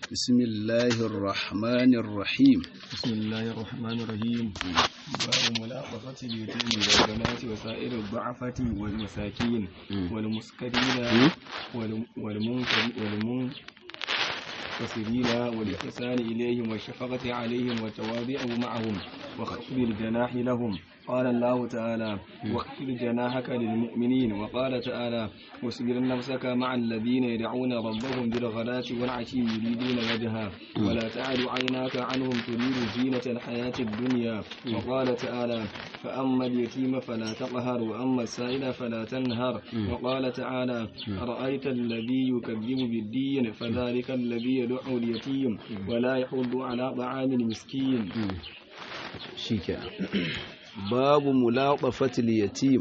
بسم الله الرحمن الرحيم بسم الله الرحمن الرحيم باب ملاطفة اليتيم والبنات وسائر الضعفة والمساكين والمسكرين والم- والمنكر- والمنكسرين والإحسان إليهم والشفقة عليهم والتواضع معهم وخفض الجناح لهم قال الله تعالى واخفض جناحك للمؤمنين وقال تعالى واصبر نفسك مع الذين يدعون ربهم بالغداة والعشي يريدون وجهه ولا تعد عيناك عنهم تريد زينة الحياة الدنيا وقال تعالى فأما اليتيم فلا تقهر وأما السائل فلا تنهر وقال تعالى أرأيت الذي يكذب بالدين فذلك الذي يدعو اليتيم ولا يحض على طعام المسكين shikenan babu mulaqafatil yatim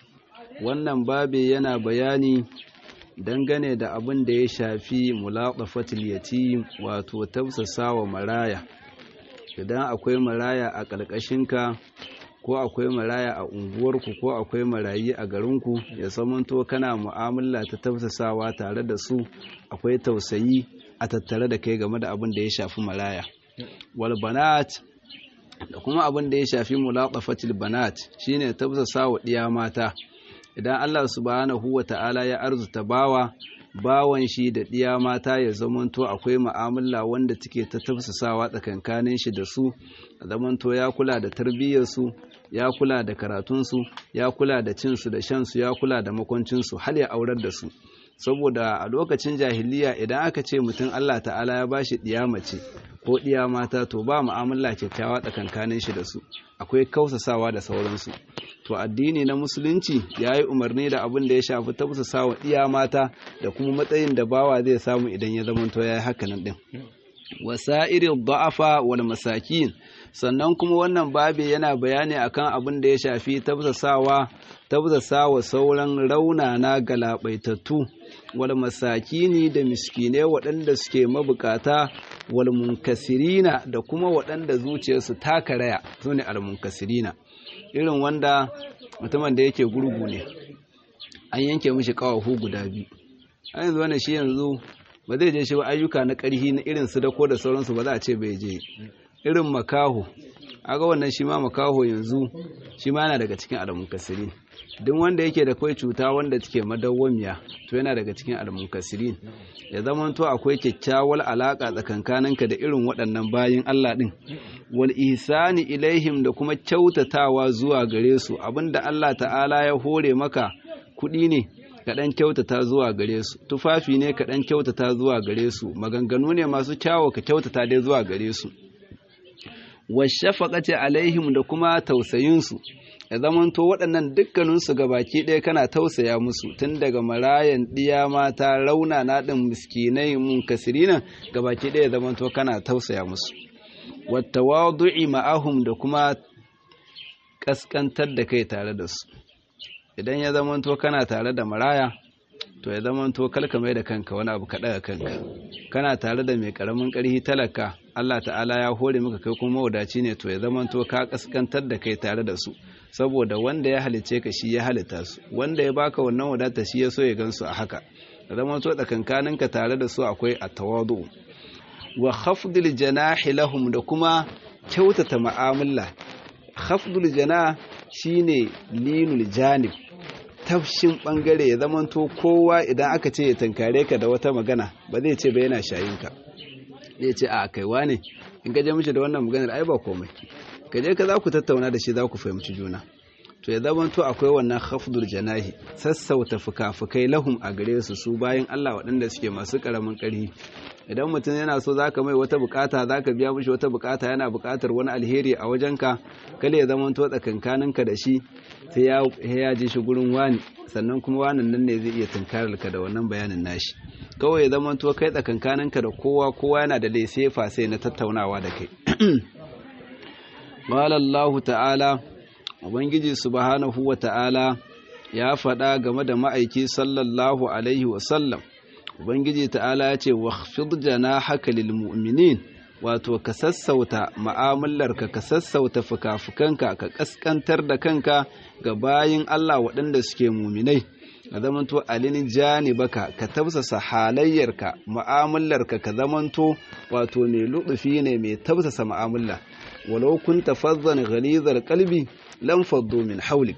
wannan babe yana bayani dangane da abin da ya shafi mulaqafatil yatim wato tausasawa maraya idan akwai maraya a ƙarƙashinka ko akwai maraya a unguwarku ko akwai marayi a garinku ya zamanto kana mu'amala ta tausasawa tare da su akwai tausayi a tattare da kai game da abin da ya shafi maraya wal banat da kuma abin da ya shafi mulaqafatil banat shine tafsasa wa diya mata idan Allah subhanahu ta'ala ya arzuta bawa bawan shi da diya mata ya zamanto akwai mu'amala wanda take ta tafsasawa tsakankanin shi da su zamanto ya kula da tarbiyyar su ya kula da karatun su ya kula da cin su da shan su ya kula da makoncin su har ya aurar da su saboda a lokacin jahiliya idan aka ce mutum Allah ta'ala ya bashi diya mace ko ɗiya mata to ba mu'amala kyakkyawa tsakankanin shi da su akwai kausasawa da sauransu to addini na musulunci ya yi umarni da abin da ya shafi tausasawa ɗiya mata da kuma matsayin da bawa zai samu idan ya zamanto ya yi hakanan ɗin wasa'iril da'afa wal masakin sannan kuma wannan babe yana bayani akan abin da ya shafi tausasawa tausasawa sauran raunana galabaitattu wal masakini da miskine waɗanda suke mabukata wal munkasirina da kuma waɗanda zuciyarsu ta karaya su ne al munkasirina irin wanda mutumin da yake gurgu ne an yanke mishi ƙawahu guda biyu a yanzu wannan shi yanzu ba zai je shi ba ayyuka na ƙarhi na irin su da ko da sauransu ba za a ce bai je irin makaho aga wannan shi ma makaho yanzu shi ma yana daga cikin almunkasirin duk wanda yake da kai cuta wanda take madawwamiya to yana daga cikin almunkasirin ya zama to akwai kyakkyawar alaka tsakankaninka da irin waɗannan bayin Allah din wal ihsani ilaihim da kuma kyautatawa zuwa gare su abinda Allah ta'ala ya hore maka kuɗi ne ka ɗan kyautata zuwa gare su tufafi ne ka ɗan kyautata zuwa gare su maganganu ne masu kyawo ka kyautata dai zuwa gare su washafaqati alaihim da kuma tausayinsu ya zamanto waɗannan dukkaninsu baki ɗaya kana tausaya musu tun daga marayan ɗiya mata rauna na ɗin miskinai munkasirina gabaki ɗaya ya zamanto kana tausaya musu wattawadu'i ma'ahum da kuma ƙasƙantar da kai tare da su idan ya zamanto kana tare da maraya to ya zamanto kalka mai da kanka wani abu kaɗa kanka kana tare da mai ƙaramin ƙarfi talaka Allah ta'ala ya hore maka kai kuma wadaci ne to ya zamanto ka kaskantar da kai tare da su saboda wanda ya halice ka shi ya halitta su wanda ya baka wannan wadata shi ya so ya gansu a haka ya zamanto tsakankanin ka tare da su akwai at-tawadu wa khafdul janahi lahum da kuma kyautata mu'amala khafdul janah shine linul janib tafshin bangare ya zamanto kowa idan aka ce ya tankare ka da wata magana ba zai ce ba yana shayinka zai ce a kaiwa ne in gaje mishi da wannan maganar ai ba komai gaje ka za ku tattauna da shi za ku fahimci juna to ya zamanto akwai wannan khafdul janahi sassauta fuka-fukai lahum a gare su su bayan Allah waɗanda suke masu ƙaramin ƙarfi idan mutum yana so zaka mai wata bukata zaka biya mishi wata bukata yana bukatar wani alheri a wajenka kale ya zamanto tsakankaninka da shi sai ya ji shi gurin wani sannan kuma wanan nan ne zai iya tunkarar ka da wannan bayanin nashi kawai ya zamanto kai tsakankaninka da kowa kowa yana da laisefa sai na tattaunawa da kai Allah ta'ala ubangiji subhanahu wa ta'ala ya faɗa game da ma'aiki sallallahu alaihi wa sallam ubangiji ta'ala ya ce wakhfid janahaka lil mu'minin wato ka sassauta mu'amalarka ka sassauta fukafukanka ka kaskantar da kanka ga bayin Allah waɗanda suke muminai ka zamanto alin janibaka ka tausasa halayyarka mu'amalarka ka zamanto wato mai lutufi ne mai tausasa mu'amala walau kunta fazzan ghalizal qalbi lam faddu min hawlik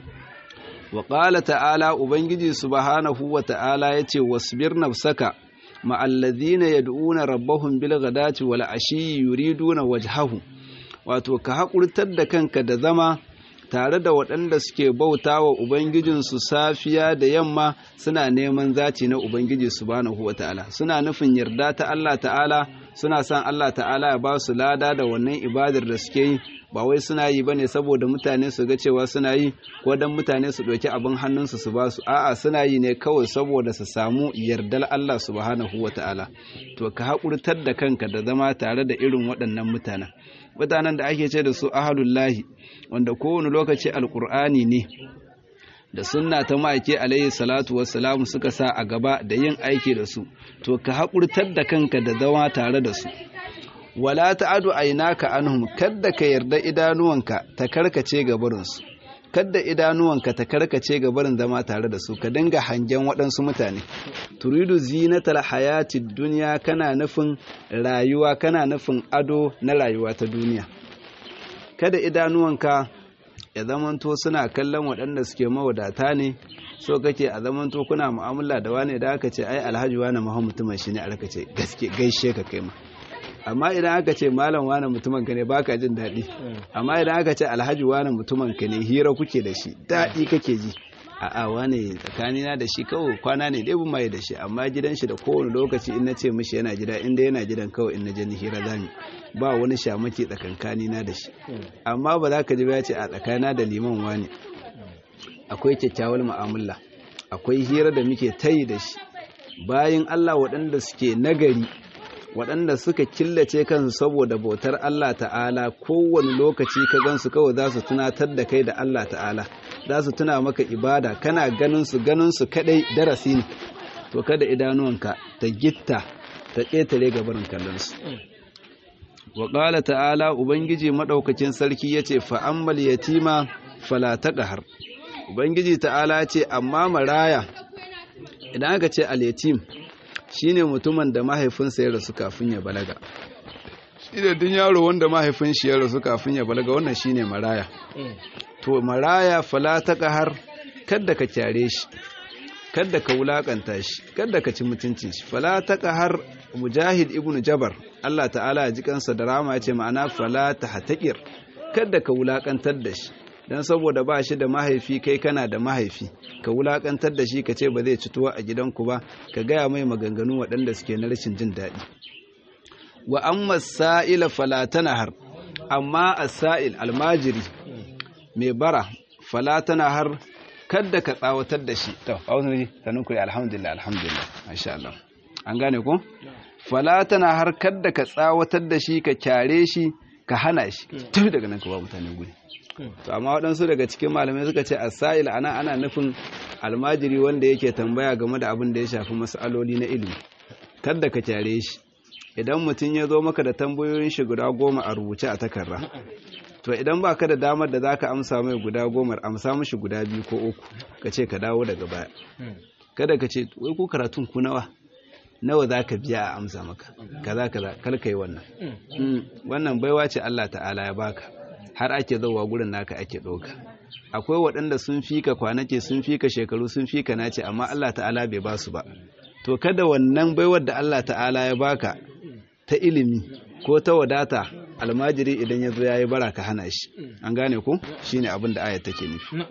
wa qala ta'ala ubangiji subhanahu wa ta'ala yace wasbir nafsaka ma alladhina yad'una rabbahum bil ghadati wal ashi yuriduna wajhahu wato ka hakurtar da kanka da zama tare da waɗanda suke bauta wa Ubangijinsu safiya da yamma suna neman zaci na Ubangiji subhanahu wa ta'ala suna nufin yarda ta Allah ta'ala suna son Allah ta'ala ya ba su lada da wannan ibadar da suke yi ba wai suna yi bane saboda mutane su ga cewa suna yi ko dan mutane su ɗauki abin hannunsu su ba su a'a suna yi ne kawai saboda su samu yardar Allah subhanahu wa ta'ala to ka haƙurtar da kanka da zama tare da irin waɗannan mutanen mutanen da ake ce da su ahalullahi wanda kowane lokaci alkur'ani ne da sunna ta ma'aike alayhi salatu wassalamu suka sa a gaba da yin aiki da su to ka haƙurtar da kanka da zama tare da su wala ta'adu aynaka anhum kadda ka yarda idanuwanka ta karkace ga barinsu kadda idanuwanka ta karkace ga barin zama tare da su ka dinga hangen waɗansu mutane turidu zinatal hayatid duniya kana nufin rayuwa kana nufin ado na rayuwa ta duniya kada idanuwanka ya zamanto suna kallon waɗanda suke mawadata ne so kake a zamanto kuna mu'amala da wane da aka ce ai alhaji wane muhammad mutumin shi ne aka ce gaske gaishe ka kai ma amma idan aka ce malam wane mutumin ka ne baka jin daɗi amma idan aka ce alhaji wane mutumin ka ne hira kuke da shi daɗi kake ji a'a wane tsakanina da shi kawai kwana ne dai mai da shi amma gidan shi da kowane lokaci in na ce mishi yana gida inda yana gidan kawai in na je ni hira zami ba wani shamaki tsakankani na da shi amma ba za ka ji ba ce a tsakana da liman wani akwai kyakkyawar mu'amala akwai hira da muke tayi da shi bayan Allah waɗanda suke nagari waɗanda suka killace kansu saboda bautar Allah ta'ala kowane lokaci ka gansu kawai za su tunatar da kai da Allah ta'ala za su tuna maka ibada kana ganin su ganin su kadai darasi ne to kada idanuwanka ta gitta ta ƙetare gabarin kallon su wa ƙala ta'ala ubangiji maɗaukacin sarki ya ce fa'ammal yatima fala taqhar ubangiji ta'ala ce amma maraya idan aka ce al-yatim shine mutumin da mahaifinsa ya rasu kafin ya balaga shi da dun yaro wanda mahaifin shi ya rasu kafin ya balaga wannan shine maraya to maraya fala taqhar kada ka kyare shi kada ka wulakanta shi kada ka ci mutunci shi fala taqhar mujahid ibn jabar Allah ta'ala ya ji kansa da rama ya ce ma'ana fala tahtaqir kada ka wulakantar da shi dan saboda ba shi da mahaifi kai kana da mahaifi ka wulakantar da shi ka ce ba zai ci tuwa a gidanku ba ka gaya mai maganganu waɗanda suke na rashin jin daɗi wa amma sa'ila fala tanahar amma as-sa'il almajiri mai bara fala tanahar kada ka tsawatar da shi to auzu sanin ku alhamdulillah alhamdulillah masha Allah an gane ko fala tanahar kada ka tsawatar da shi ka kyare shi ka hana shi tafi daga nan ka ba mutane guri to amma waɗansu daga cikin malamai suka ce asail ana ana nufin almajiri wanda yake tambaya game da abin da ya shafi masaloli na ilimi kada ka kyare shi idan mutum ya zo maka da tambayoyin shi guda goma a rubuce a takarda to idan ba ka da damar da za ka amsa mai guda goma amsa mishi guda biyu ko uku ka ce ka dawo daga baya kada ka ce wai ku karatun ku nawa nawa za ka biya a amsa maka kaza kaza kar ka yi wannan wannan baiwa ce Allah ta'ala ya baka har ake zauwa gurin naka ake ɗauka akwai waɗanda sun fika kwanake sun fika shekaru sun fika nace amma Allah ta'ala bai ba su ba to kada wannan baiwar da Allah ta'ala ya baka ta ilimi ko ta wadata almajiri idan ya zo ya yi bara ka hana shi an gane ku shine abin da ayat take nufi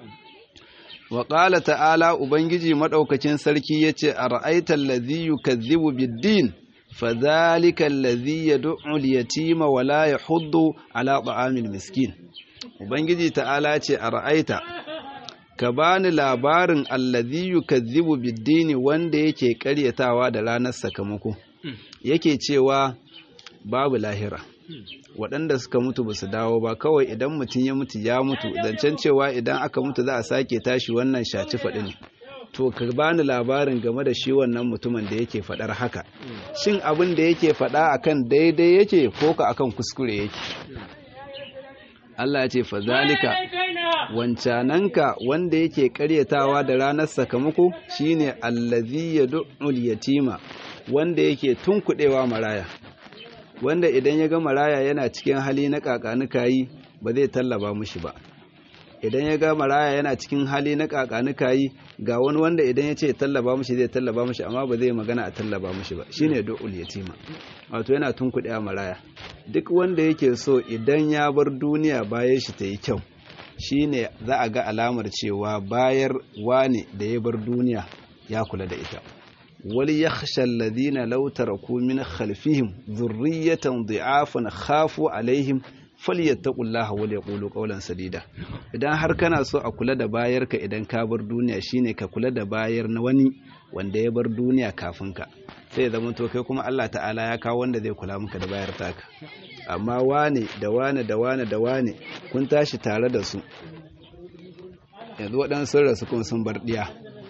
wa qala ta'ala ubangiji madaukakin sarki yace ara'aita allazi yukazzibu bid-din فذلك الذي يدعو اليتيم ولا يحض على طعام المسكين ubangiji ta'ala ce a ra'aita ka bani labarin allazi yukazzibu biddini wanda yake karyatawa da ranar sakamako yake cewa babu lahira waɗanda suka mutu ba su dawo ba kawai idan mutum ya mutu ya mutu zancen cewa idan aka mutu za a sake tashi wannan shaci faɗi ne to ka bani labarin game da shi wannan mutumin da yake faɗar haka shin abin da yake faɗa akan daidai yake ko ka akan kuskure yake Allah ya ce fazalika wancananka wanda yake karyatawa da ranar sakamako shine allazi yad'ul yatima wanda yake tunkudewa maraya wanda idan ya ga maraya yana cikin hali na kakanuka yi ba zai tallaba mushi ba idan ya ga maraya yana cikin hali na kakanuka yi ga wani wanda idan ya ce tallaba mushi zai tallaba mushi amma ba zai magana a tallaba mushi ba shine du'ul yatima wato yana tunkudewa maraya duk wanda yake so idan ya bar duniya bayan shi ta yi kyau shine za a ga alamar cewa bayar wane da ya bar duniya ya kula da ita wal yakhsha alladhina law taraku min khalfihim dhurriyatan dhi'afan khafu alaihim falyattaqullaha wal yaqulu qawlan sadida idan har kana so a kula da bayarka idan ka bar duniya shine ka kula da bayar na wani wanda ya bar duniya kafin ka sai ya zama to kai kuma Allah ta'ala ya kawo wanda zai kula maka da bayar taka amma wane da wane da wane da wane kun tashi tare da su yanzu waɗansu rasu kun sun bar ɗiya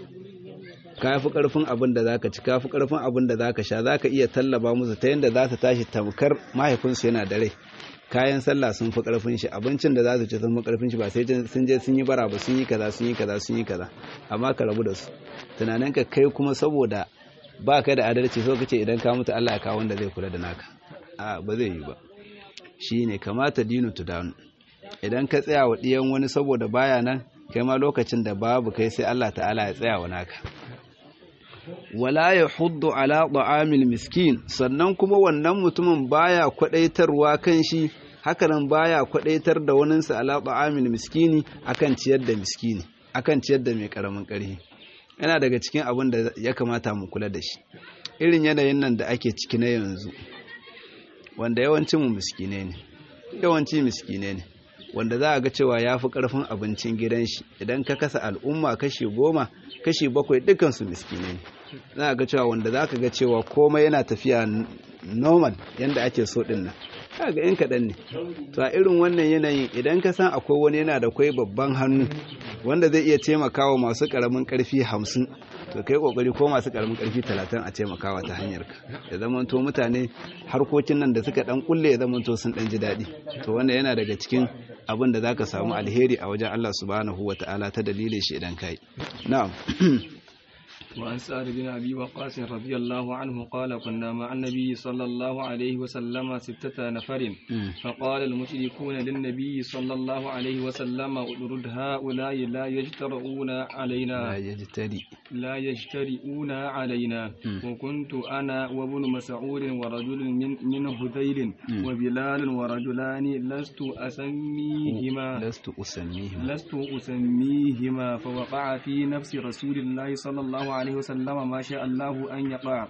ka fi ƙarfin abin da zaka ci ka fi ƙarfin abin da zaka sha zaka iya tallaba musu ta yadda za su tashi tamkar mahaifinsu yana da rai kayan sallah sun fi ƙarfin shi abincin da za su ci sun fi ƙarfin shi ba sai sun je sun yi bara ba sun yi kaza sun yi kaza sun yi kaza amma ka rabu da su tunanin ka kai kuma saboda ba ka da adalci so kace idan ka mutu Allah ya kawo wanda zai kula da naka a ba zai yi ba shine kamata dinu tudanu idan ka tsaya wa ɗiyan wani saboda baya nan kai ma lokacin da babu kai sai Allah ta'ala ya tsaya wa naka wala ya huddu ala ta'amil miskin sannan kuma wannan mutumin baya kwadaitarwa kan shi hakanan baya kwadaitar da waninsa ala ta'amil miskini akan ciyar da miskini akan ciyar da mai karamin karfi yana daga cikin abin da ya kamata mu kula da shi irin yanayin nan da ake ciki na yanzu wanda yawancin mu miskine ne yawanci miskine ne wanda za a ga cewa ya fi ƙarfin abincin gidan shi idan ka kasa al'umma kashi goma kashi bakwai dukansu miskine ne za a ga cewa wanda za ka ga cewa komai yana tafiya normal yadda ake so ɗin nan ka ga in kaɗan ne to a irin wannan yanayin idan ka san akwai wani yana da kwai babban hannu wanda zai iya taimakawa masu ƙaramin ƙarfi hamsin to kai kokari ko masu karamin karfi talatin a taimakawa ta hanyar ka ya zamanto mutane harkokin nan da suka dan kulle ya zamanto sun dan ji daɗi to wannan yana daga cikin abin da zaka samu alheri a wajen Allah subhanahu wataala ta dalilin shi idan kai na'am وعن سعد بن أبي وقاص رضي الله عنه قال كنا مع النبي صلى الله عليه وسلم ستة نفر فقال المشركون للنبي صلى الله عليه وسلم اطرد هؤلاء لا يجترؤون علينا لا يجتري لا يجترئون علينا وكنت أنا وابن مسعود ورجل من, من هذيل وبلال ورجلان لست أسميهما لست أسميهما لست أسميهما فوقع في نفس رسول الله صلى الله عليه وسلم ما شاء الله أن يقع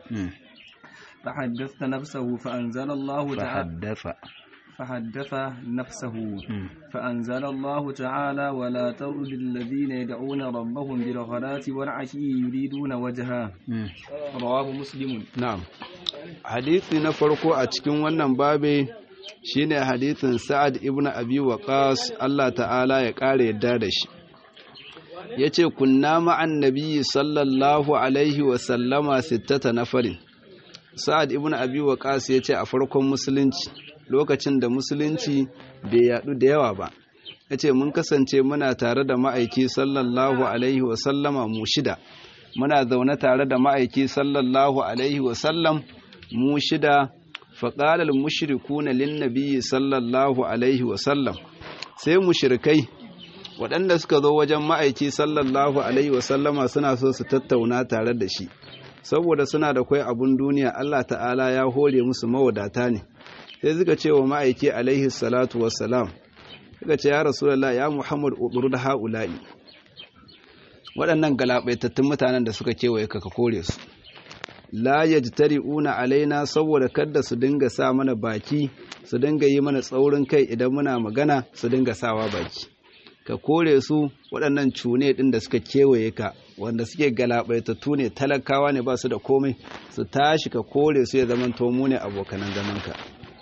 فحدثت نفسه فأنزل الله تعالى فحدث فحدث نفسه فأنزل الله تعالى ولا ترد الذين يدعون ربهم بالغداة والعشي يريدون وجهه رواه مسلم na'am hadisi na farko a cikin wannan babe shine hadisin Sa'ad ibn Abi Waqqas Allah ta'ala ya kare yadda da shi yace kunna ma'an nabiyyi sallallahu alaihi wa sallama sittata nafarin Sa'ad ibn Abi Waqqas yace a farkon musulunci lokacin da musulunci bai yadu da yawa ba yace mun kasance muna tare da ma'aiki sallallahu alaihi wa sallama mu shida muna zaune tare da ma'aiki sallallahu alaihi wa sallam mu shida faƙalar mushrikuna linnabiyyi sallallahu alaihi wa sallam sai mushrikai waɗanda suka zo wajen ma'aiki sallallahu alaihi wa sallama suna so su tattauna tare da shi saboda suna da kwai abun duniya Allah ta'ala ya hore musu mawadata ne sai suka ce wa ma'aiki alaihi salatu wassalam suka ce ya rasulullah ya muhammad udur da ha'ula'i waɗannan galabaitattun mutanen da suka kewaye ka ka kore su la yajtari'una alaina saboda kada su dinga sa mana baki su dinga yi mana tsaurin kai idan muna magana su dinga sawa baki ka kore su waɗannan cune ɗin da suka kewaye ka wanda suke galabaitattu ne talakawa ne ba su da komai su tashi ka kore su ya zaman tomu ne abokanan zamanka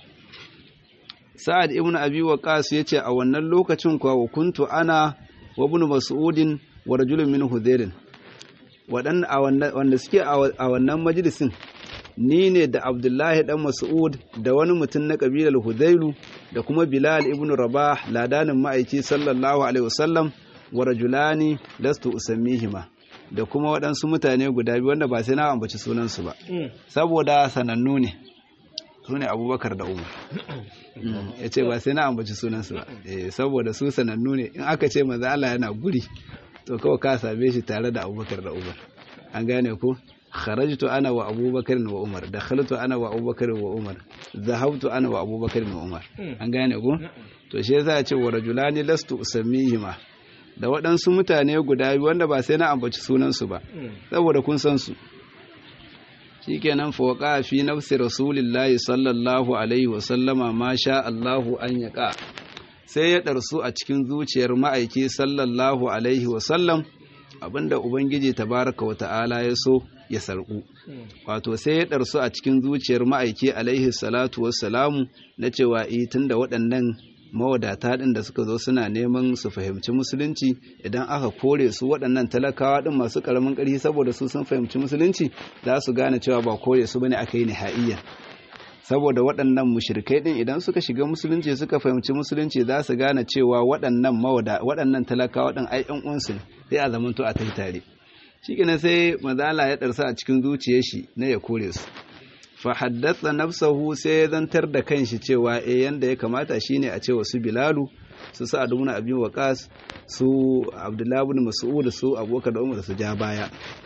sa'ad ibn abi waqas yace a wannan lokacin kuwa kuntu ana wa ibn mas'udin wa rajulun min hudairin wanda suke a wannan majalisin ni ne da abdullahi dan mas'ud da wani mutum na kabilar hudailu da kuma bilal ibn rabah ladanin ma'aiki sallallahu alaihi wasallam wa rajulani lastu usammihima da kuma waɗansu mutane guda biyu wanda ba sai na ambaci sunansu ba saboda sanannu ne su ne abubakar da umar ya ce ba sai na ambaci sunansu ba saboda su sanannu ne in aka ce maza Allah yana guri to kawai ka same shi tare da abubakar da umar an gane ko kharajtu ana wa abubakar wa umar dakhaltu ana wa abubakar wa umar zahabtu ana wa abubakar wa umar an gane ko to shi yasa ya ce wa rajulani lastu usammihima da waɗansu mutane guda biyu wanda ba sai na ambaci sunansu ba saboda kun san su shikenan fawqa fi nafsi rasulillahi sallallahu alaihi wa sallama ma sha Allahu an yaqa sai ya darsu a cikin zuciyar ma'aiki sallallahu alaihi wa sallam abinda ubangiji tabaraka wa ta'ala ya so ya sarku wato sai ya darsu a cikin zuciyar ma'aiki alaihi salatu wassalamu na cewa eh tunda waɗannan mawadata ɗin da suka zo suna neman su fahimci musulunci idan aka kore su waɗannan talakawa ɗin masu ƙaramin ƙarfi saboda su sun fahimci musulunci za su gane cewa ba kore su bane aka yi nihaiya saboda waɗannan mushrikai ɗin idan suka shiga musulunci suka fahimci musulunci za su gane cewa waɗannan mawada waɗannan talakawa ɗin ai ƴan uwansu ne sai a zamanto a tai tare shikenan sai mazala ya ɗarsa a cikin zuciyar shi na ya kore su fa haddatha nafsahu sai ya zantar da kanshi cewa eh yanda ya kamata shine a ce wasu bilalu su sa'ad ibn abi waqas su abdullahi ibn mas'ud su abubakar da umar su ja baya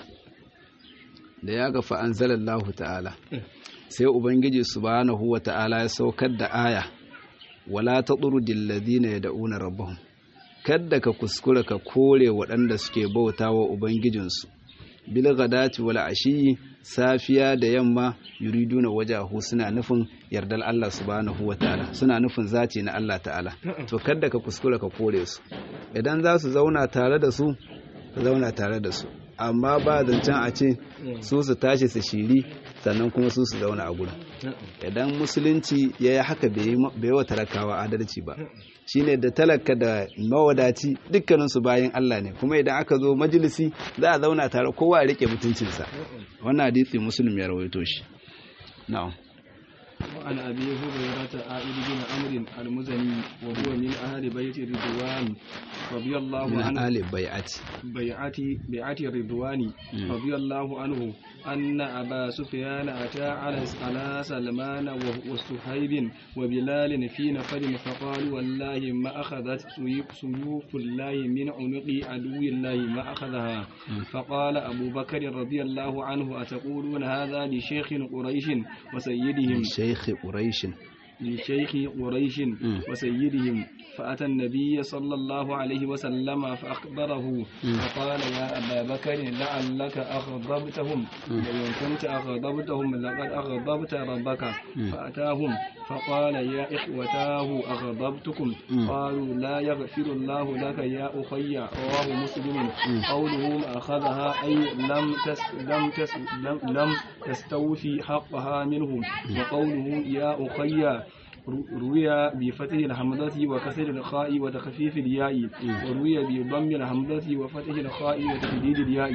da ya ga fa anzalallahu ta'ala sai ubangiji subhanahu wa ta'ala ya saukar da aya wala tadrudil ladina yad'una rabbahum kadda ka kuskura ka kore waɗanda suke bautawa ubangijinsu bil ghadati wal ashi safiya da yamma yuriduna wajahu suna nufin yardar Allah subhanahu wataala suna nufin zaci na Allah ta'ala to kada ka kuskura ka kore su idan za su zauna tare da su ka zauna tare da su amma ba zancen a ce su su tashi su shiri sannan kuma su su zauna a gurin idan musulunci ya yi haka bai wa talakawa adalci ba shine da talaka da mawadaci dukkaninsu bayan Allah ne kuma idan aka zo majalisi za a zauna tare kowa ya rike mutuncinsa wannan hadisi muslim ya rawaito shi na'am وعن أبي هريرة عائد بن عمرو المزني وهو من أهل بيت الرضوان رضي الله من عنه أهل بيعة بيعة بيعة الرضوان رضي الله عنه أن أبا سفيان أتى على على سلمان وصهيب وبلال في نفر فقالوا والله ما أخذت سيوف سيوف الله من عنق عدو الله ما أخذها فقال أبو بكر رضي الله عنه أتقولون هذا لشيخ قريش وسيدهم شيخ قريش لشيخ قريش وسيدهم فأتى النبي صلى الله عليه وسلم فأخبره فقال يا أبا بكر لعلك أغضبتهم وإن كنت أغضبتهم لقد أغضبت ربك فأتاهم فقال يا إخوتاه أغضبتكم قالوا لا يغفر الله لك يا أخي رواه مسلم قوله ما أخذها أي لم تس لم تس لم, لم تستوفي حقها منهم وقوله يا أخي روي بفتح الحمزة وكسر الخاء وتخفيف الياء وروي بضم الحمزة وفتح الخاء وتشديد الياء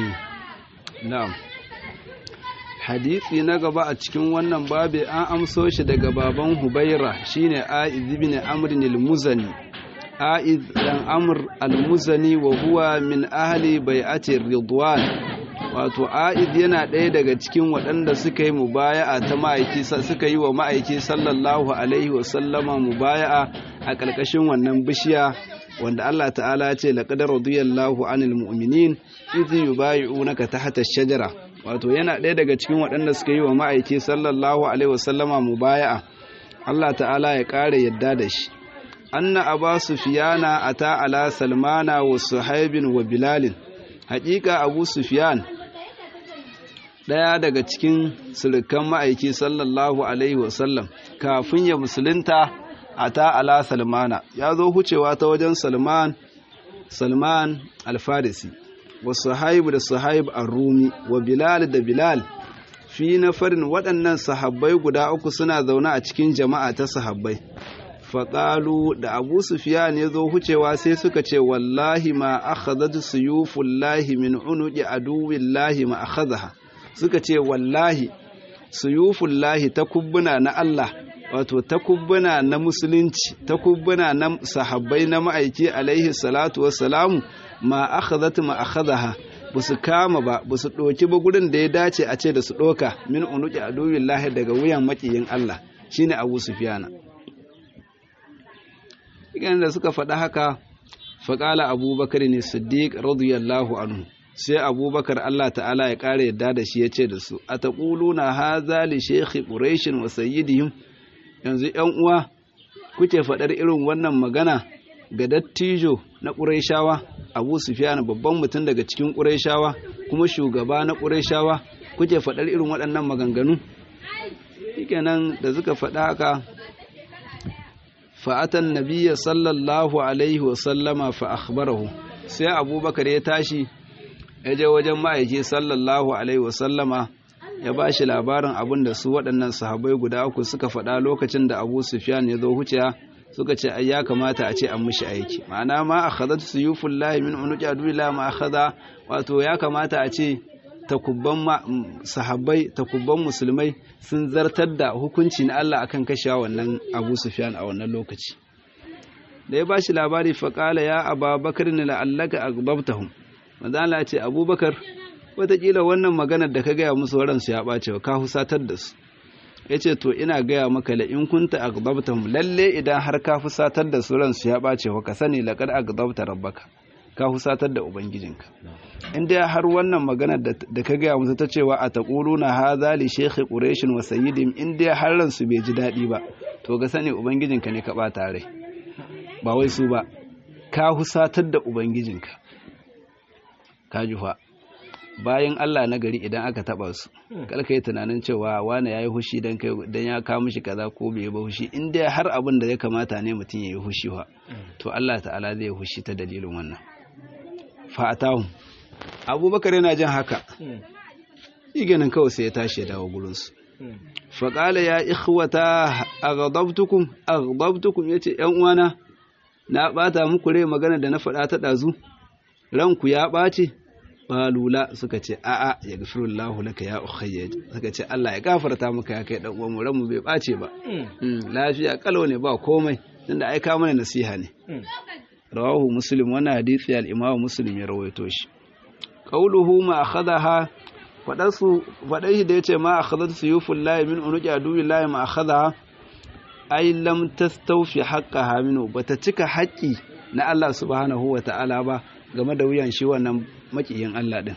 na'am hadisi na gaba a cikin wannan babi an amso shi daga baban hubaira shine aiz ibn amr al-muzani aiz dan amr al-muzani wa huwa min ahli bai'ati ridwan wato aiz yana ɗaya daga cikin waɗanda suka yi mubaya'a ta ma'aiki suka yi wa ma'aiki sallallahu alaihi wa sallama mubaya'a a ƙarƙashin wannan bishiya wanda Allah ta'ala ya ce laqad radiyallahu anil mu'minin idh yubay'unaka tahta ash-shajara wato yana ɗaya daga cikin waɗanda suka yi wa ma'aiki sallallahu alaihi wasallama mubaya'a Allah ta'ala ya ƙara yadda da shi anna aba sufyana ata ala salmana wa suhaibin wa bilalin haƙiƙa abu sufyan ɗaya daga cikin surukan ma'aiki sallallahu alaihi wasallam kafin ya musulunta ata ala salmana ya zo hucewa ta wajen salman salman alfarisi wa sahaib da sahaib ar-rumi wa bilal da bilal fi nafarin waɗannan sahabbai guda uku suna zaune a cikin jama'a ta sahabbai faƙalu da abu sufiyan ya zo hucewa sai suka ce wallahi ma akhadhat suyufullahi min unuqi aduwillahi ma akhadha suka ce wallahi suyufullahi takubbuna na Allah wato takubbuna na musulunci takubbuna na sahabbai na ma'aiki alaihi salatu wassalamu ma akhadhat ma akhadaha busu kama ba busu doki ba gurin da ya dace a ce da su doka min unuki aduwillahi daga wuyan makiyin Allah shine Abu Sufyana idan da suka faɗa haka faƙala abubakar ne siddiq radiyallahu anhu sai abubakar Allah ta'ala ya ƙara yadda da shi ya ce da su a taƙuluna haza li shekhi ƙureshin wa sayyidihim yanzu ‘yan uwa kuke faɗar irin wannan magana ga dattijo na ƙureshawa abu sufiyan babban mutum daga cikin ƙureshawa kuma shugaba na ƙureshawa kuke faɗar irin waɗannan maganganu shikenan da suka faɗa haka fa'atan nabiya sallallahu alaihi wasallama fa akhbarahu sai abubakar ya tashi ya je wajen ma'aiki sallallahu alaihi wasallama ya ba shi labarin abin da su waɗannan sahabai guda uku suka faɗa lokacin da abu sufyan ya zo huciya suka ce ai ya kamata a ce an mishi aiki ma'ana ma akhadhat suyufullahi min unuqi aduwillah ma akhadha wato ya kamata a ce takubban sahabbai takubban musulmai sun zartar da hukunci na Allah akan kashewa wannan Abu Sufyan a wannan lokaci da ya bashi labari faƙala ya ababakar ne la'allaka agbabtahum manzo Allah ya ce Abubakar wataƙila wannan maganar da ka gaya musu waransu ya ɓace ka husatar da su ya ce to ina gaya maka la in kunta agbabtahum lalle idan har ka fusatar da su ransu ya ɓace ka sani laqad agbabta rabbaka ka husatar da ubangijinka in dai har wannan magana da ka gaya musu ta cewa a taquluna hadha li shaykh quraish wa sayyidin in dai har ransu bai ji daɗi ba to ga sani ubangijinka ne ka ɓata rai ba wai su ba ka husatar da ubangijinka ka jufa bayan Allah na gari idan aka taba su kalka yi tunanin cewa wane yayi hushi dan kai dan ya kawo mishi kaza ko bai ba hushi in dai har abin da ya kamata ne mutum yayi hushi wa to Allah ta'ala zai hushi ta dalilin wannan fa'atahum abubakar yana jin haka iganin kawai sai ya tashi ya dawo gurinsu faƙala ya ikhwata aghdabtukum aghdabtukum yace yan uwana na bata muku rai magana da na faɗa ta ɗazu ranku ya ɓace balula suka ce a'a ya gafirullahu laka ya ukhayya suka ce Allah ya gafarta maka ya kai dan uwan mu ranmu bai ɓace ba lafiya kalau ne ba komai tunda ai ka mana nasiha ne rawahu muslim wannan hadisi al-imamu muslim ya rawaito shi qauluhu ma akhadaha fadarsu fadai shi da yace ma akhadhat suyuful lahi min unuqi aduwi lahi ma akhadaha ai lam tastawfi haqqaha minhu bata cika haƙƙi na Allah subhanahu wa ta'ala ba game da wuyan shi wannan makiyin Allah din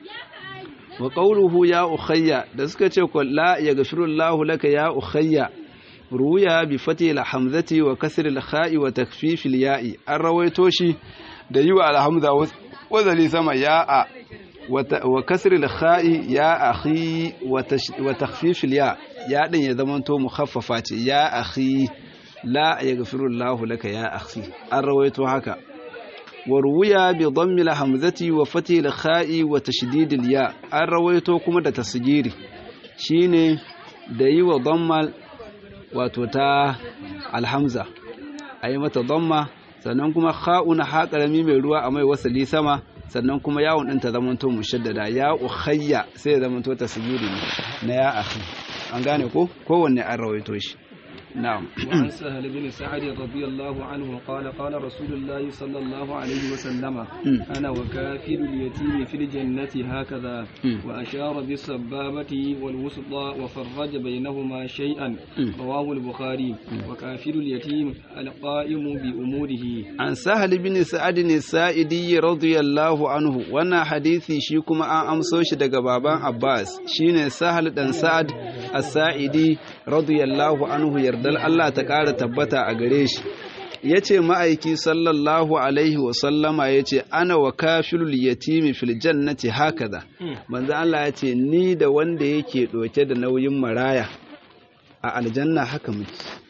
wa qauluhu ya ukhayya da suka ce ko la yaghfirullahu laka ya ukhayya ruya bi fati hamzati wa kasri al-kha'i wa takfif al-ya'i an rawaito shi da yi wa al-hamza wazali sama ya'a wa kasri al-kha'i ya akhi wa takfif al-ya ya din ya zama to mukhaffafa ce ya akhi la yaghfiru Allah laka ya akhi an rawaito haka wa ruya bi dhammi al-hamzati wa fati al-kha'i wa tashdid al-ya an rawaito kuma da tasgiri shine da yi wa dhamma wato ta alhamza a yi mata dhamma sannan kuma kha'una ha karami mai ruwa a mai wasali sama sannan kuma yawon ɗin ta zamanto mushaddada ya ukhayya sai ya zamanto tasgiri ne na ya akhi an gane ko kowanne an rawaito shi نعم وعن سهل بن سعد رضي الله عنه قال قال رسول الله صلى الله عليه وسلم أنا وكافر اليتيم في الجنة هكذا وأشار بالسبابة والوسطى وفرج بينهما شيئا رواه البخاري وكافر اليتيم القائم بأموره عن سهل بن سعد السائدي رضي الله عنه وانا حديثي شيكما أن أمسوش دقبابان عباس شين سهل بن سعد السائدي رضي الله عنه يرد dal Allah ta ƙara tabbata a gare shi ya ce ma'aiki sallallahu alaihi wasallama ya ce ana wa kafilul yatimi fil jannati hakaza manzo Allah ya ce ni da wanda yake ɗauke da nauyin maraya a aljanna haka muke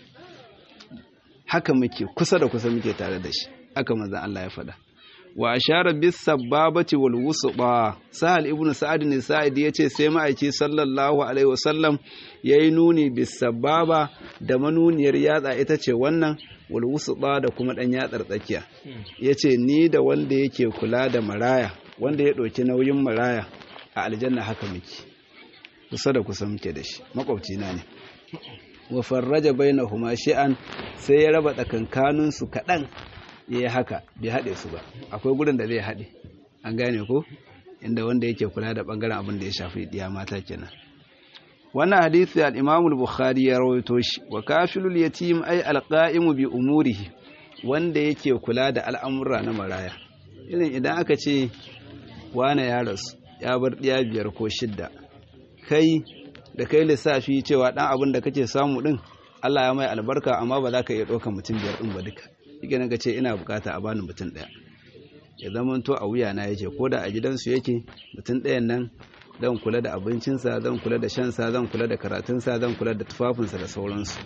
haka muke kusa da kusa muke tare da shi haka manzo Allah ya faɗa wa ashara bis sababati wal wusba sahal ibnu sa'ad ne sa'id yace sai ma'aiki sallallahu alaihi wasallam yayi nuni bis sababa da manuniyar yatsa ita ce wannan wal wusba da kuma dan yatsar tsakiya yace ni da wanda yake kula da maraya wanda ya ɗauki nauyin maraya a aljanna haka muke kusa da kusa muke da shi makwabci na ne wa farraja bainahuma shi'an sai ya raba tsakankanin su kadan yayi haka bai hade su ba akwai gurin da zai hade an gane ko inda wanda yake kula da bangaren abin da ya shafi diya mata kenan wannan hadisi al-Imam al-Bukhari ya rawaito shi wa kafilul yatim ay al-qa'imu bi umurihi wanda yake kula da al'amura na maraya irin idan aka ce wane ya rasu ya bar ɗiya biyar ko shidda kai da kai lissafi cewa ɗan abin da kake samu ɗin Allah ya mai albarka amma ba za ka iya ɗaukar mutum biyar ɗin ba duka shi ka ce ina bukata a bani mutum ɗaya ya zama to a wuya na yake ko da a gidansu yake mutum ɗayan nan zan kula da abincinsa zan kula da shansa zan kula da karatunsa zan kula da tufafinsa da sauransu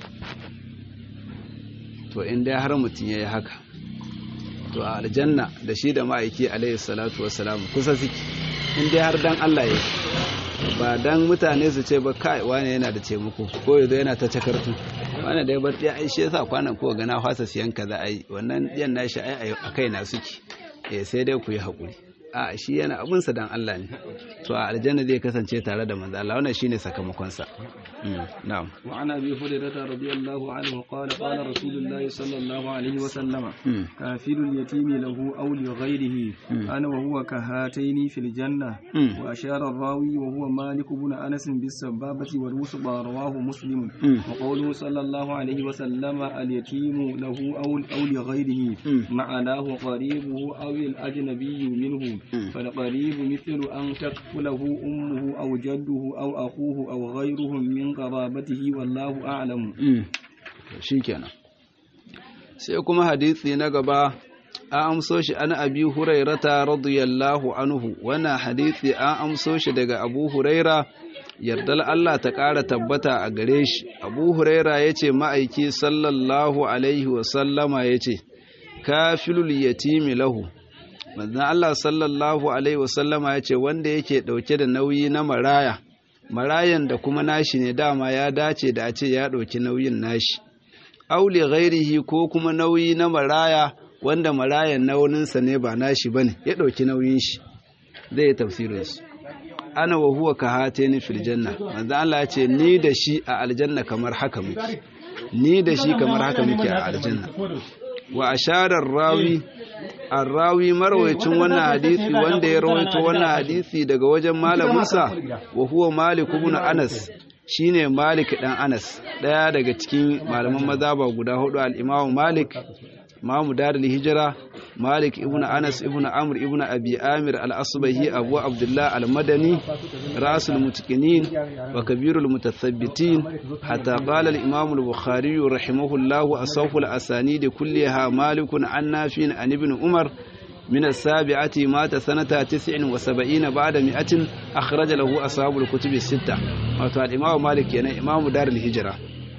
to in dai har mutum ya yi haka to a aljanna da shi da ma'aiki alaihi salatu wassalam kusa suke in dai har dan Allah ya ba dan mutane su ce ba kai wani yana da taimako ko yazo yana ta cakartu wani da ya bar ya aishe yasa kwanan ko ga na fasa siyan kaza ai wannan yan nashi ai a kai na suke eh sai dai ku yi hakuri a shi yana abun sa dan Allah ne to a aljanna zai kasance tare da manzo Allah wannan shine sakamakon sa na'am wa ana bi hurairah radiyallahu anhu qala qala rasulullah sallallahu alaihi wa sallama kafirul yatimi lahu aw li ghayrihi ana wa huwa kahataini fil janna wa ashara ar-rawi wa huwa malik ibn anas bis sababati wal wusba rawahu muslim wa qawluhu sallallahu alaihi wa sallama al yatimu lahu aw aw li ghayrihi ma'anahu qaribuhu aw al ajnabiyyu minhu فالقريب مثل أن تكفله أمه أو جده أو أخوه أو غيرهم من قرابته والله أعلم شكرا sai kuma hadisi na gaba an amso shi an abi hurairata radiyallahu anhu wannan hadisi an amso shi daga abu huraira yardal Allah ta ƙara tabbata a gare shi abu huraira ya ce ma'aiki sallallahu alaihi wasallama ya ce kafilul yatimi lahu manzon Allah sallallahu alaihi wasallama ya ce wanda yake ɗauke da nauyi na maraya marayan da kuma nashi ne dama ya dace da a ce ya ɗauki nauyin nashi auli ghairihi ko kuma nauyi na maraya wanda marayan nauninsa ne ba nashi bane ya ɗauki nauyin shi zai yi tafsirin shi ana wa huwa ka hateni fil janna manzon Allah ya ce ni da shi a aljanna kamar haka muke ni da shi kamar haka muke a aljanna wa asharar rawi arrawi marwayacin wannan hadisi wanda ya rawaito wannan hadisi daga wajen malaminsa wa huwa malik ibn anas shine malik dan anas daya daga cikin malaman mazhaba guda hudu al-imam malik imamu darul hijra malik ibn anas ibn amr ibn abi amir al-asbahi abu abdullah al-madani rasul mutaqinin wa kabirul mutathabbitin hatta qala al-imam al-bukhari rahimahullah asawfu al-asanid kulliha malikun an nafin an ibn umar من السابعة مات سنة تسع وسبعين بعد مئة أخرج له أصحاب الكتب الستة وقال الإمام مالك يعني إمام دار الهجرة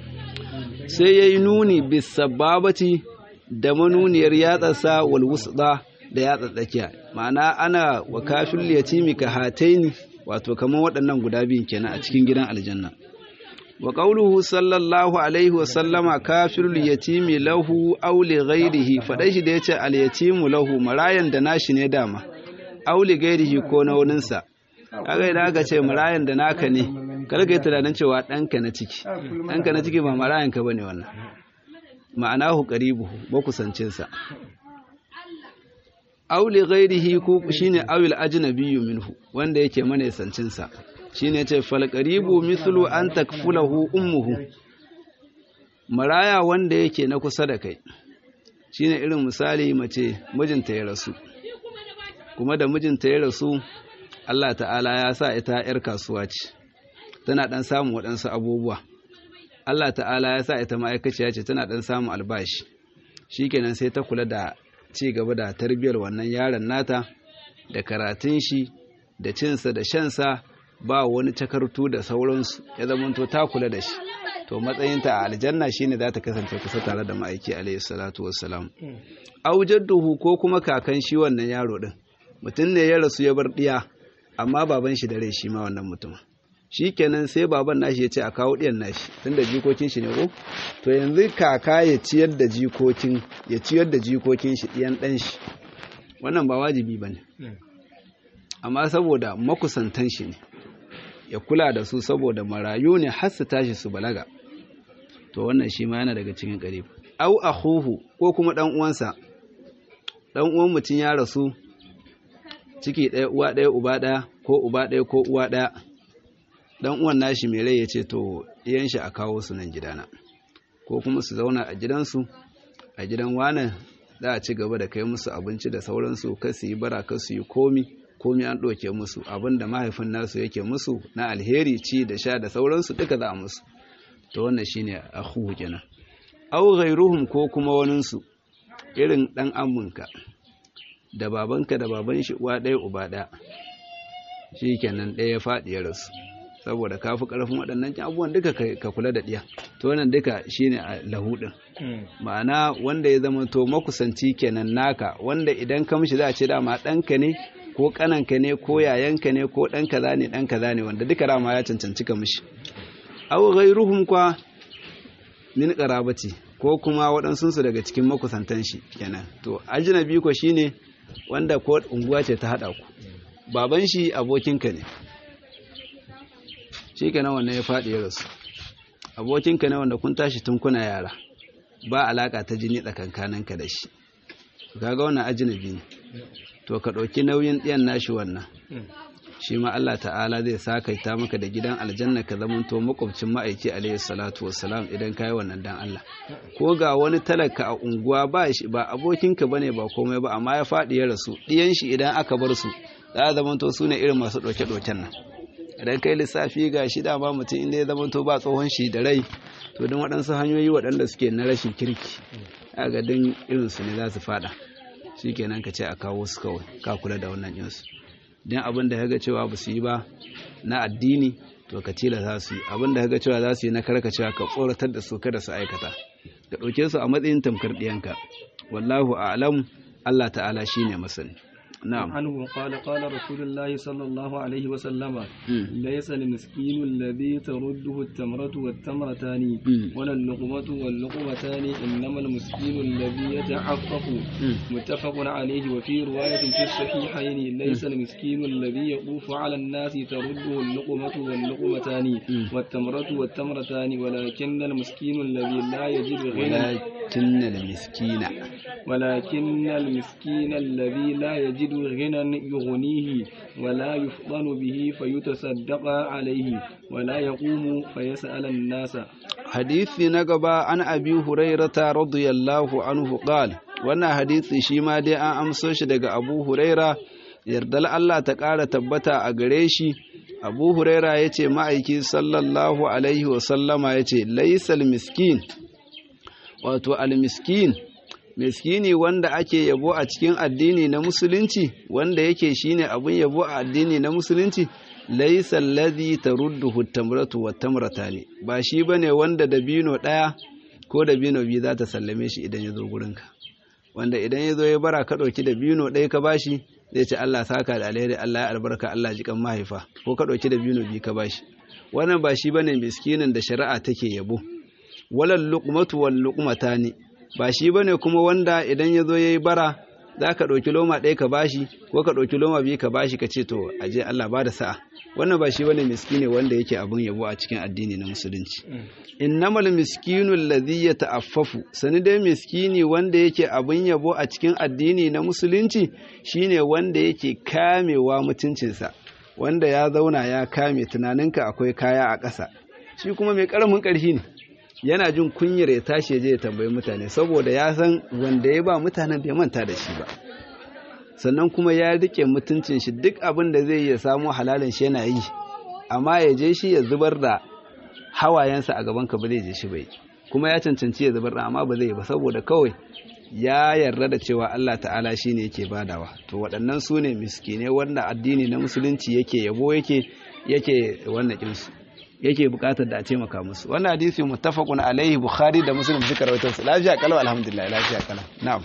سينوني بالسبابة da manuniyar yatsarsa wal wusda da yatsa tsakiya ma'ana ana wa kafin yatimi ka hataini wato kamar waɗannan guda biyun kenan a cikin gidan aljanna wa qawluhu sallallahu alaihi wa sallama kafirul yatimi lahu aw li ghairihi fadai shi da yace al yatimu lahu marayan da nashi ne dama aw li ghairihi ko na wurinsa kaga idan aka ce marayan da naka ne kada ka yi tunanin cewa ɗanka na ciki ɗanka na ciki ba marayan ka bane wannan ma'anahu qaribuhu makusancinsa aw li ghairihi ko shine awil ajnabiyyu minhu wanda yake manesancin sa shine yace fal qaribu mithlu an takfulahu ummuhu maraya wanda yake na kusa da kai shine irin misali mace mijinta ya rasu kuma da mijinta ya rasu Allah ta'ala ya sa ita yar kasuwa ce tana dan samun waɗansu abubuwa Allah ta'ala ya sa ita ma'aikaciya ce tana ɗan samun albashi shikenan sai ta kula da ci gaba da tarbiyyar wannan yaron nata da karatun shi da cinsa da shansa ba wani takartu da sauransu ya zamanto ta kula da shi to matsayinta a aljanna shine za ta kasance kusa tare da ma'aiki alayhi salatu wassalam aujadduhu ko kuma kakan shi wannan yaro din mutum ne ya rasu ya bar diya amma baban shi da rai shi ma wannan mutum shi kenan sai baban nashi ya ce a kawo ɗiyan nashi tun da jikokin shi ne ko to yanzu kaka ya ciyar da jikokin ya ciyar da jikokin shi ɗiyan ɗan shi wannan ba wajibi ba ne amma saboda makusantan shi ne ya kula da su saboda marayu ne har su tashi su balaga to wannan shi ma yana daga cikin qarib au akhuhu ko kuma dan uwansa dan uwan mutum ya rasu ciki ɗaya uwa ɗaya uba ɗaya ko uba ɗaya ko uwa ɗaya dan uwan nashi mai rai ya ce to iyan shi a kawo su nan gidana ko kuma su zauna a gidansu a gidan wane za a ci gaba da kai musu abinci da sauransu kar su yi bara kar su yi komi komi an ɗauke musu abin da mahaifin nasu yake musu na alheri ci da sha da sauransu duka za a musu to wannan shine akhu kenan aw ghairuhum ko kuma waninsu irin dan amminka da babanka da baban shi uwa ɗaya uba ɗaya shikenan ɗaya ya faɗi ya rasu saboda ka fi ƙarfin waɗannan abubuwan duka ka kula da ɗiya to wannan duka shine a lahudin ma'ana wanda ya zama to makusanci kenan naka wanda idan ka mishi za a ce dama ɗanka ne ko ƙananka ne ko yayanka ne ko ɗan kaza ne ɗan kaza ne wanda duka dama ya cancanci ka mishi aw ghairuhum kwa min qarabati ko kuma waɗansu su daga cikin makusantan shi kenan to ajnabi ko shine wanda ko unguwa ce ta hada ku baban shi abokinka ne shi kenan wannan ya faɗi ya rasu abokinka ne wanda kun tashi tun kuna yara ba alaka ta jini tsakankaninka da shi kaga wannan ajnabi ne to ka ɗauki nauyin ɗiyan nashi wannan shi ma Allah ta'ala zai sakaita maka da gidan aljanna ka zamanto makwabcin ma'aiki alayhi salatu wassalam idan kai wannan dan Allah ko ga wani talaka a unguwa ba shi ba abokinka bane ba komai ba amma ya faɗi ya rasu ɗiyan shi idan aka bar su za a zamanto su ne irin masu ɗauke-ɗauken nan idan kai lissafi ga shi dama mutum inda ya zamanto ba tsohon shi da rai to don waɗansu hanyoyi waɗanda suke na rashin kirki a ga don irinsu ne za su faɗa shi kenan ka ce a kawo su kawai ka kula da wannan yinsu don abin da ga cewa ba su yi ba na addini to ka tila za su yi abin da ga cewa za su yi na karkacewa ka tsoratar da su kada su aikata ka ɗauke su a matsayin tamkar ɗiyanka wallahu a'lam Allah ta'ala shine masani نعم عنه قال قال رسول الله صلى الله عليه وسلم ليس المسكين الذي ترده التمرة والتمرتان ولا اللقمة واللقمتان إنما المسكين الذي يتعفف متفق عليه وفي رواية في الصحيحين ليس المسكين الذي يطوف على الناس ترده اللقمة واللقمتان والتمرة والتمرتان ولكن المسكين الذي لا يجد غنى ولكن المسكين ولكن المسكين الذي لا يجد غنى يغنيه ولا يفضل به فيتصدق عليه ولا يقوم فيسأل الناس حديث نقبا عن أبي هريرة رضي الله عنه قال wannan hadisi shi ma dai an amso shi daga Abu Huraira yardal Allah ta ƙara tabbata a gare shi Abu Huraira ya ce ma'aiki sallallahu alaihi wasallama ya ce laisal miskin wato al-miskin miskini wanda ake yabo a cikin addini na musulunci wanda yake shine abun yabo a addini na musulunci laysa alladhi tarudduhu tamratu wat tamratani ba shi bane wanda dabino daya ko dabino biyu za ta sallame shi idan ya zo gurinka wanda idan ya zo ya bara ka dauki dabino ɗaya ka bashi zai ce Allah saka da alheri Allah ya albarka Allah ji kan mahaifa ko ka dauki dabino biyu ka bashi wannan ba shi bane miskinin da shari'a take yabo walal luqmatu wal luqmatani ba shi ba ne kuma wanda idan ya zo ya yi bara za ka ɗauki loma ɗaya ka bashi ko ka ɗauki loma biyu ka bashi ka ce to aje Allah ba da sa'a wannan ba shi ba ne miskine wanda yake abin yabo a cikin addini na musulunci innamal miskinu alladhi yata'affafu sani dai miskini wanda yake abin yabo a cikin addini na musulunci shine wanda yake kamewa mutuncinsa wanda ya zauna ya kame tunaninka akwai kaya a ƙasa shi kuma mai ƙaramin ƙarfi ne yana jin kunyar ya tashi je ya tambayi mutane saboda ya san wanda ya ba mutanen bai manta da shi ba sannan kuma ya rike mutuncin shi duk abin da zai ya samu halalin shi yana yi amma ya je shi ya zubar da hawayensa a gaban ka ba zai je shi bai kuma ya cancanci ya zubar da amma ba zai ba saboda kawai ya yarda da cewa Allah ta'ala shi ne yake badawa to waɗannan su ne miskine wanda addini na musulunci yake yabo yake yake wannan kinsu yake bukatar da a taimaka musu wannan hadisi muttafaqun alaihi bukhari da muslim suka rawaito su lafiya kalau alhamdulillah lafiya kalau na'am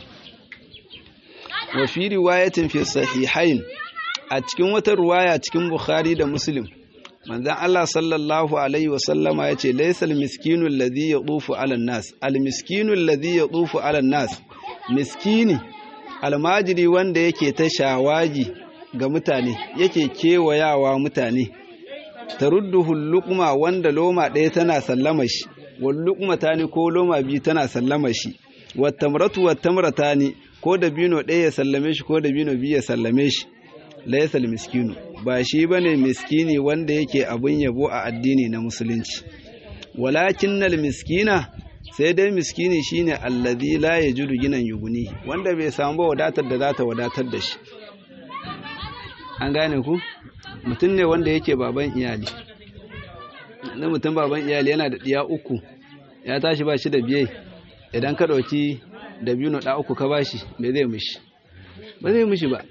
wa fi riwayatin fi sahihain a cikin wata riwaya cikin bukhari da muslim manzon Allah sallallahu alaihi wa sallama yace laysal miskinu alladhi yadufu ala nas al miskinu alladhi yadufu ala nas miskini almajiri wanda yake ta shawagi ga mutane yake kewayawa mutane tarudduhu luqma wanda loma ɗaya tana sallama shi wal luqma tani ko loma biyu tana sallama shi wat tamratu wat tamratani ko da bino ɗaya ya sallame shi ko da bino biyu ya sallame shi laysal miskinu ba shi bane miskini wanda yake abun yabo a addini na musulunci walakinnal miskina sai dai miskini shine allazi la yajudu ginan yuguni wanda bai samu ba wadatar da za ta wadatar da shi an gane ku mutum ne wanda yake baban iyali na mutum baban iyali yana da ɗiya uku ya tashi ba shi da biye idan ka ɗauki da biyu na ɗa uku ka ba shi bai zai mishi ba zai mishi ba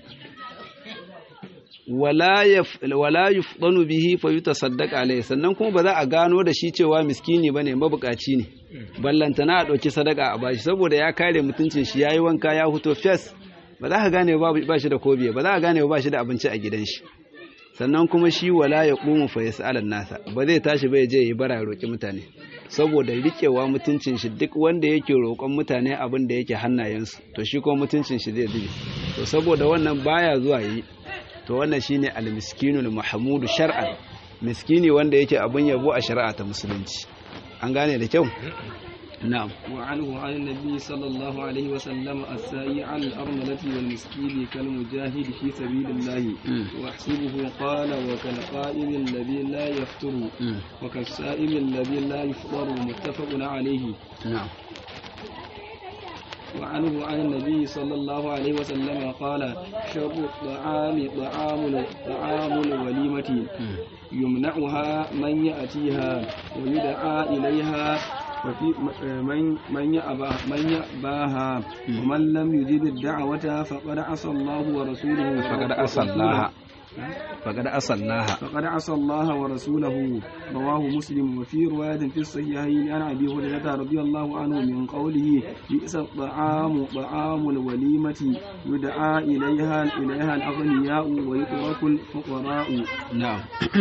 wala yufdanu bihi fa yutasaddaq alayhi sannan kuma ba za a gano da shi cewa miskini bane mabukaci ne ballantana a ɗauki sadaka a bashi saboda ya kare mutuncin shi yayi wanka ya huto fes ba za ka gane ba shi da kobiye ba za ka gane ba shi da abinci a gidan shi sannan kuma shi wala ya qumu fa yas'alan nasa ba zai tashi ba ya je yi bara ya roki mutane saboda riƙewa mutuncin shi duk wanda yake roƙon mutane abin da yake hannayensu to shi kuma mutuncin shi zai zube to saboda wannan baya zuwa yi to wannan shine al-miskinul mahmudu shar'an miskini wanda yake abin yabo a shari'a ta musulunci an gane da kyau na'am wa anhu an nabi sallallahu alaihi wa sallam as-sa'i al armalati wal miskini kal mujahid fi sabilillah wa hasibuhu qala wa kal qa'im alladhi la yafturu wa kal sa'im alladhi la yafṭaru muttafaqun alayhi na'am وعنه عن النبي صلى الله عليه وسلم قال شر الطعام طعام طعام الوليمة يمنعها من يأتيها ويدعى إليها وفي من من يأبى من يأباها ومن لم يجب الدعوة فقد عصى الله ورسوله فقد عصى الله فقد عصى الله فقد عصى الله ورسوله رواه مسلم وفي رواية في الصحيحين عن أبي هريرة رضي الله عنه من قوله بئس الطعام طعام الوليمة يدعى إليها إليها الأغنياء ويترك الفقراء نعم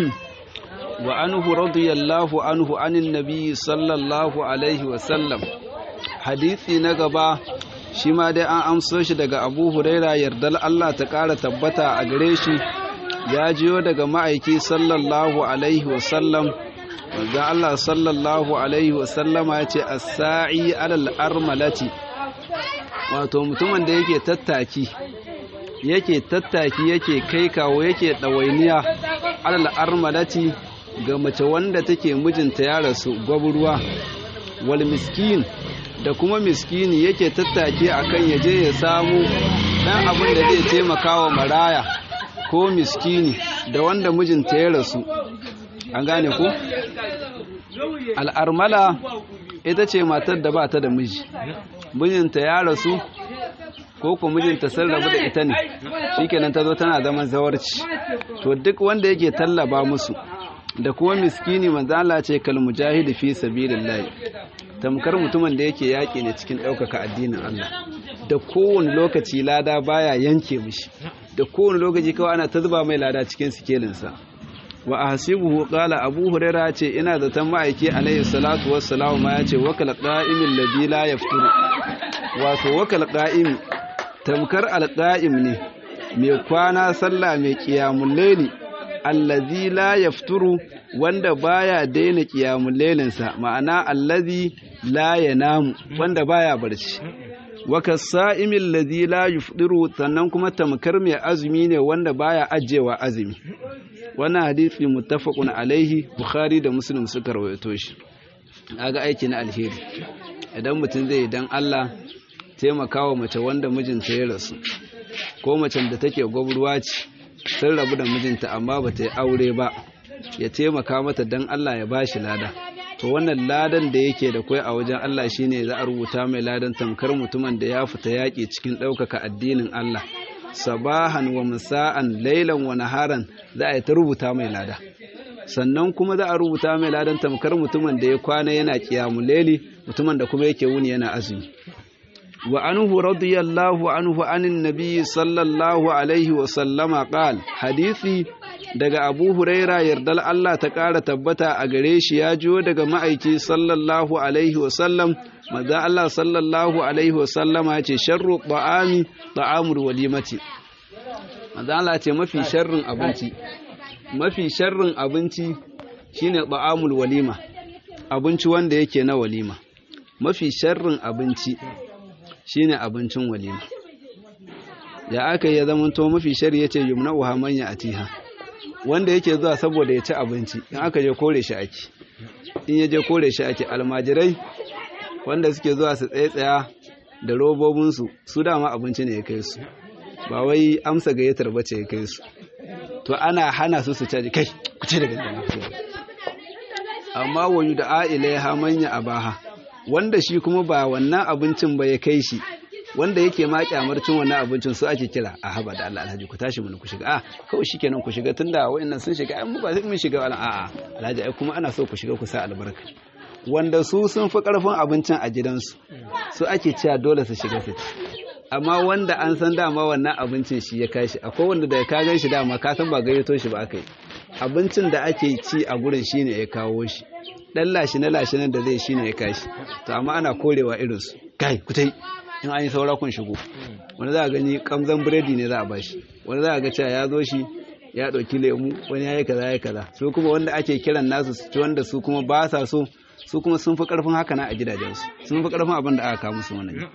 وعنه رضي الله عنه عن النبي صلى الله عليه وسلم حديثي نقبا shi ma dai an amso shi daga abu huraira yardar Allah ta ƙara tabbata a gare shi ya jiyo daga ma'aiki sallallahu alaihi wasallam wanda Allah sallallahu alaihi wasallama ya ce as-sa'i alal armalati wato mutumin da yake tattaki yake tattaki yake kai kawo yake ɗawainiya alal armalati ga mace wanda take mijinta ya rasu gwabruwa wal miskin da kuma miskini yake tattake akan yaje ya samu dan abin da zai taimaka wa maraya ko miskini da wanda mijinta ya rasu an gane ku al'armala ita ce matar da ba ta da miji mijinta ya rasu ko ko mijinta sun rabu da ita ne shikenan ta zo tana zaman zawarci to duk wanda yake tallaba musu da kuma miskini manzo Allah ce kal mujahidi fi sabilillah tamkar mutumin da yake yaƙi ne cikin ɗaukaka addinin Allah da kowane lokaci lada baya yanke mishi da kowane lokaci kawai ana ta zuba mai lada cikin sikelinsa wa ahsibuhu qala abu huraira ce ina zaton ma'aiki alayhi salatu wassalamu ma yace wakal qa'imin ladhi la yafturu wato wakal qa'im tamkar alqa'im ne mai kwana sallah mai qiyamul layli allazi la yafturu wanda baya daina qiyamul laylinsa ma'ana allazi la yanamu wanda baya barci wa kasa'imil ladhi la yufdiru sannan kuma tamkar mai azumi ne wanda baya ajewa azumi wannan hadisi muttafaqun alaihi bukhari da muslim suka rawaito shi kaga aiki na alheri idan mutum zai dan Allah taimakawa mace wanda mijinta ya rasu ko macen da take gwabruwa ce sun rabu da mijinta amma ba ta yi aure ba ya taimaka mata dan Allah ya bashi lada to wannan ladan da yake da kai a wajen Allah shine za a rubuta mai ladan tamkar mutumin da ya fita yaƙi cikin ɗaukaka addinin Allah sabahan wa musa'an lailan wa naharan za a yi ta rubuta mai lada sannan kuma za a rubuta mai ladan tamkar mutumin da ya kwana yana kiyamu laili mutumin da kuma yake wuni yana azumi wa anhu radiyallahu anhu anin nabi sallallahu alaihi wa sallama qal hadisi daga abu huraira yardal Allah ta ƙara tabbata a gare shi ya jiyo daga ma'aiki sallallahu alaihi wasallam maza Allah sallallahu alaihi wasallama ya ce sharru ta'ami ta'amul walimati maza Allah ce mafi sharrin abinci mafi sharrin abinci shine ba'amul walima abinci wanda yake na walima mafi sharrin abinci shine abincin walima ya aka yi zama to mafi shari yace yumna'uha man atiha wanda yake zuwa saboda ya ci abinci in aka je kore shi ake in ya je kore shi ake almajirai wanda suke zuwa su tsaye-tsaya da robobinsu su dama abinci ne ya kai su ba wai amsa gayyatar bace ya kai su to ana hana su su caji kai ku ce daga nan amma wayu da a'ila ha manya abaha wanda shi kuma ba wannan abincin ba ya kai shi wanda yake ma kyamar cin wannan abincin su ake kira a haba da Allah alhaji ku tashi mun ku shiga a kawai shikenan ku shiga tunda wayannan sun shiga ai mu ba sai mun shiga wala a'a alhaji ai kuma ana so ku shiga ku sa albarka wanda su sun fi karfin abincin a gidansu su ake cewa dole su shiga su ci amma wanda an san dama wannan abincin shi ya kashi akwai wanda da ka gan shi dama ka san ba gayyato shi ba aka yi abincin da ake ci a gurin shine ya kawo shi dan lashi na lashi nan da zai shine ya kashi to amma ana korewa irin su kai ku tai in an yi saura kun shigo wani za a gani kamzan biredi ne za a bashi wani za a ga cewa ya zo shi ya ɗauki lemu wani ya yi kaza ya kaza su kuma wanda ake kiran nasu su ci wanda su kuma ba sa so su kuma sun fi karfin haka na a gidajensu sun fi karfin abin da aka kawo musu wannan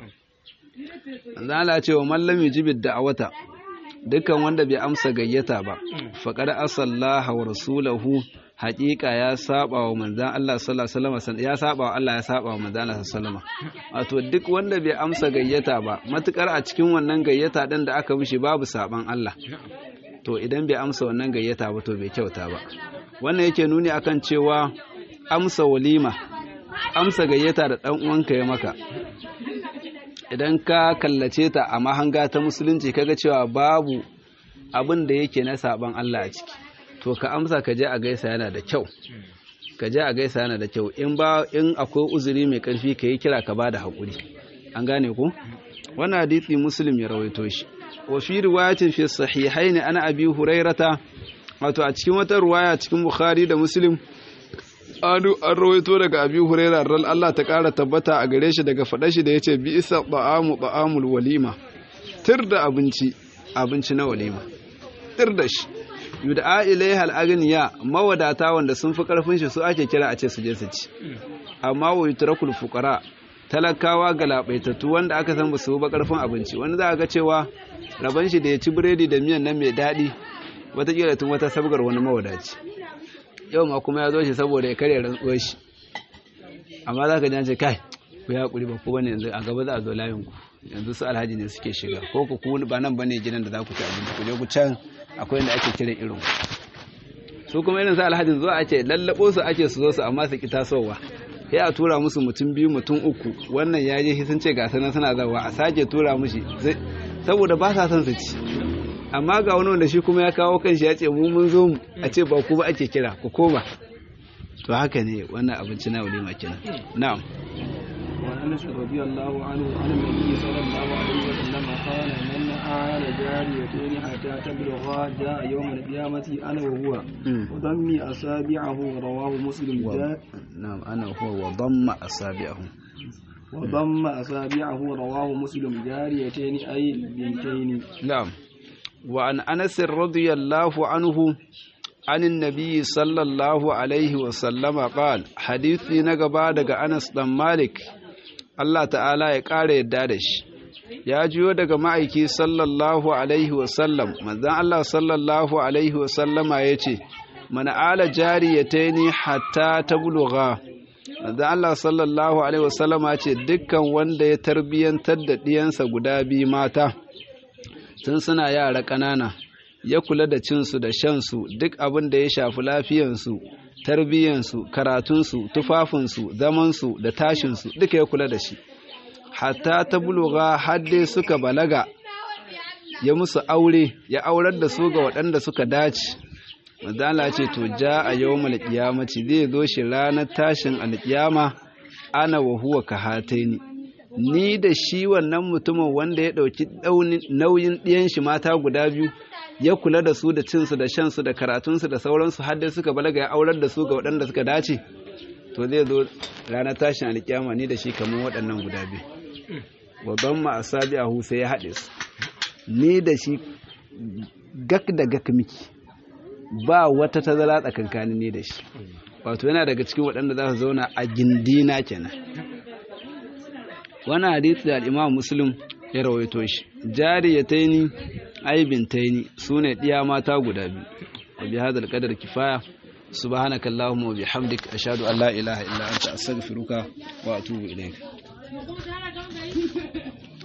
Allah ce wa mallami jibid da awata dukkan wanda bai amsa gayyata ba faqad asallaha wa rasulahu haƙiƙa ya saba wa manzan Allah sallallahu alaihi wasallam ya saba wa Allah ya saba wa manzan Allah sallallahu alaihi wato duk wanda bai amsa gayyata ba matukar a cikin wannan gayyata din da aka mishi babu saban Allah to idan bai amsa wannan gayyata ba to bai kyauta ba wannan yake nuni akan cewa amsa walima amsa gayyata da dan uwanka ya maka idan ka kallace ta a mahanga ta musulunci kaga cewa babu abin da yake na saban Allah a ciki to ka amsa ka je a gaisa yana da kyau ka je a gaisa yana da kyau in ba in akwai uzuri mai karfi ka yi kira ka bada hakuri an gane ku wannan hadisi muslim ya rawaito shi wa fi riwayatin fi sahihain ana abi hurairata wato a cikin wata riwaya cikin bukhari da muslim an rawaito daga abi huraira ran Allah ta ƙara tabbata a gare shi daga faɗa shi da ya ce bi isa ba'amu ba'amul walima tir da abinci abinci na walima tir da shi yud'a ilaiha al-aghniya mawadata wanda sun fi karfin shi su ake kira a ce su je su ci amma wa yutrakul fuqara talakawa galabaitattu wanda aka san ba su ba karfin abinci wanda za ga cewa raban shi da ya ci biredi da miyan nan mai daɗi wataƙila tun wata sabgar wani mawadaci yau ma kuma ya zo shi saboda ya karya rantsuwar shi amma za ka ji ce kai ku ya haƙuri ba ku bane yanzu a gaba za a zo layin ku yanzu su alhaji ne suke shiga ko ku ku ba nan bane gidan da za ku ci abinci ku je ku can akwai inda ake kiran irin su kuma irin su alhajin zuwa ake lallabo su ake su zo su amma su ki tasowa sai a tura musu mutum biyu mutum uku wannan ya je sun ce ga sanan suna zawa a sake tura mushi saboda ba sa son su ci amma ga wani wanda shi kuma ya kawo kanshi ya ce mu mun zo mu a ce ba ku ba ake kira ku koma to haka ne wannan abinci na walima kenan na'am وأنس رضي الله عنه عن النبي صلى الله عليه وسلم قال من آل جاريتين حتى تبلغا جاء يوم القيامة أنا وهو وضم أصابعه رواه مسلم جاء نعم أنا وهو وضم أصابعه وضم أصابعه رواه مسلم جاريتين أي بنتين نعم وعن أنس رضي الله عنه عن النبي صلى الله عليه وسلم قال حديثي نقبا دقى أنس بن مالك Allah ta'ala ya ƙara yadda da shi ya jiyo daga ma'aiki sallallahu alaihi wasallam manzan Allah sallallahu alaihi wasallama ya ce mana ala jariyataini hatta ta buluga manzan Allah sallallahu alaihi wasallama ce dukkan wanda ya tarbiyyantar da ɗiyansa guda biyu mata tun suna yara ƙanana ya kula da cinsu da shansu duk abin da ya shafi lafiyansu tarbiyyansu karatunsu tufafinsu zamansu da tashinsu duka ya kula da shi hatta ta buluga hadde suka balaga ya musu aure ya aurar da su ga waɗanda suka dace mazala ce to ja a yau malƙiyamaci zai zo shi ranar tashin alƙiyama ana wa huwa ka hataini ni da shi wannan mutumin wanda ya ɗauki nauyin ɗiyan shi mata guda biyu ya kula da su da cinsu da shansu da karatunsu da sauransu har dai suka balaga ya aurar da su ga waɗanda suka dace to zai zo ranar tashin alƙiyama ni da shi kamar waɗannan guda biyu babban ma asabi a sai ya haɗe su ni da shi gak da gak miki ba wata tazara tsakankanin ne da shi wato yana daga cikin waɗanda za su zauna a gindina kenan wannan hadisi da al-Imam Muslim ya rawaito shi jariyataini aibintaini sune diya mata guda biyu wa bi hadal qadar kifaya subhanaka allahumma wa bihamdik ashhadu an la ilaha illa anta astaghfiruka wa atubu ilayk